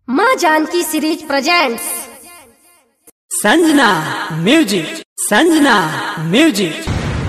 माँ Janaki series presents Sanjana music Sanjana music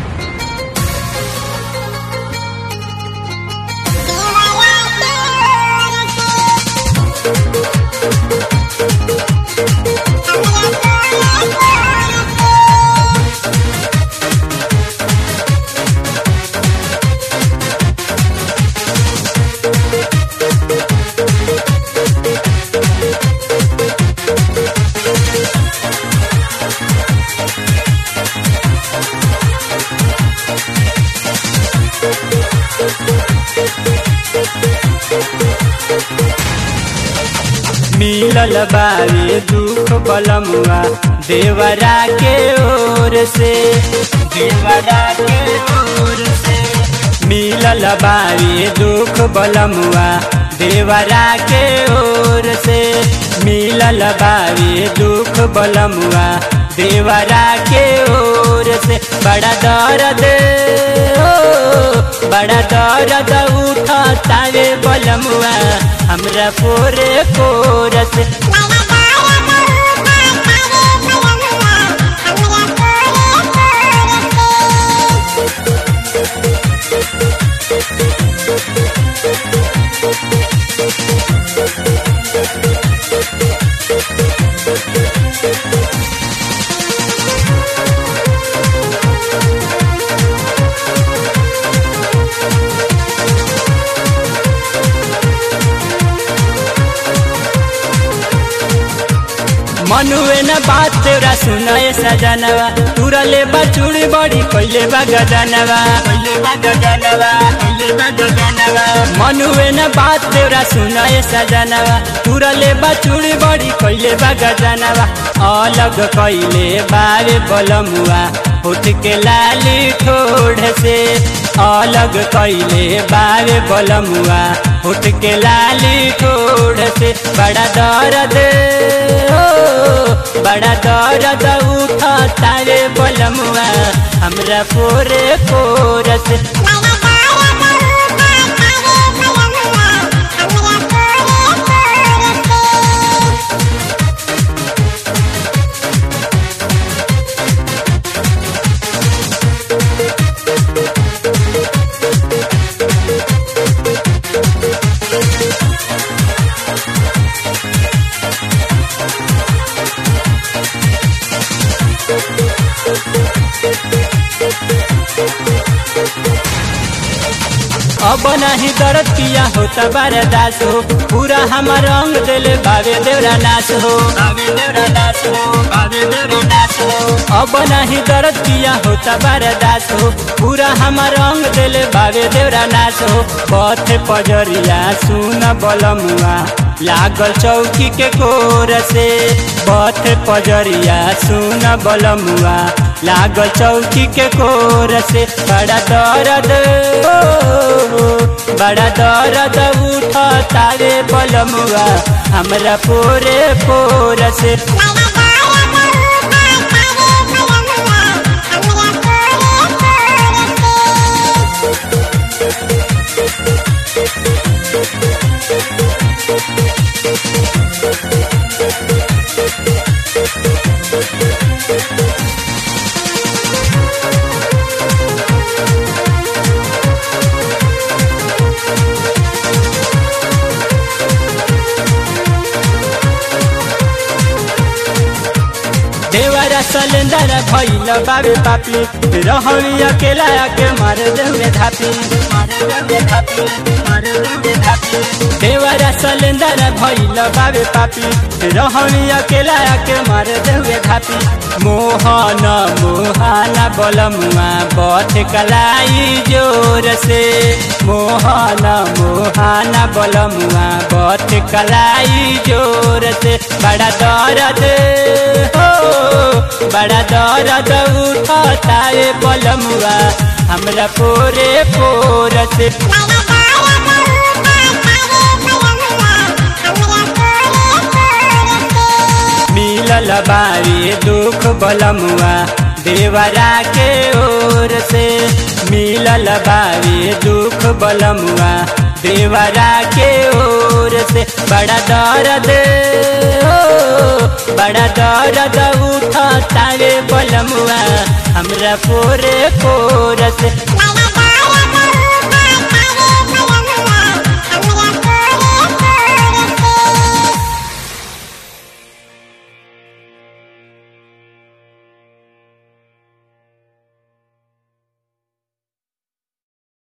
मिलल बावे दुख बलमुआ देवरा के ओर से देवरा के ओर से मिलल बावे दुख बलमुआ देवरा के ओर से मिलल बावे दुख बलमुआ देवरा के ओर से बड़ा दर्द ओ बड़ा दर्द उठा तावे बलमुआ हमरा पोरे कोरस मनुए न बात तेरा सुनाए सजनवा तुरा ले बचुड़ी बड़ी कोइले बा गजनवा कोइले बा गजनवा कोइले बा गजनवा मनुए न बात तेरा सुनाए सजनवा तुरा ले बचुड़ी बड़ी कोइले बा गजनवा अलग कोइले बारे बलमुआ उठ के लाली ठोड़ से अलग कैले बारे बलमुआ उठ के लाली ठोड़ से बड़ा दर्द ओ बड़ा दर्द उठा तारे बलमुआ हमरा पोरे पोरस अब नहीं दर्द किया होता बरदास हो पूरा हमार रंग दिल बाबे देवरा नाश हो बाबे देवरा नाश हो बाबे देवरा नाश हो अब नहीं दर्द किया होता बरदास हो पूरा हमार रंग दिल बाबे देवरा नाश हो पथ पजरिया सुन बलमुआ लागल चौकी के कोर से पथ पजरिया सुन बलमुआ लागल चौकी के कोर से बड़ा दर्द बड़ा दर्द उठ तारे बलमुआ हमरा पोरे पोर से देवरा सलेंदर भैल बाबे पापी रहनी अकेला के मार देवे धापी देवरा सलेंदर भैल बाबे पापी रहनी अकेला के मार देवे धापी मोहन मोहाना बलमुआ बथ कलाई जोर से मोहन मोहाना बलमुआ बथ कलाई जोर से बड़ा दर्द हो बड़ा दर्द उठा तारे बलमुआ हमरा पोरे पोर से मिलल बारी दुख बलमुआ देवरा के ओर से मिलल बारी दुख बलमुआ देवरा के ओर पोर से बड़ा दर्द हो बड़ा दर्द उठा तावे बलमुआ हमरा पोरे पोर से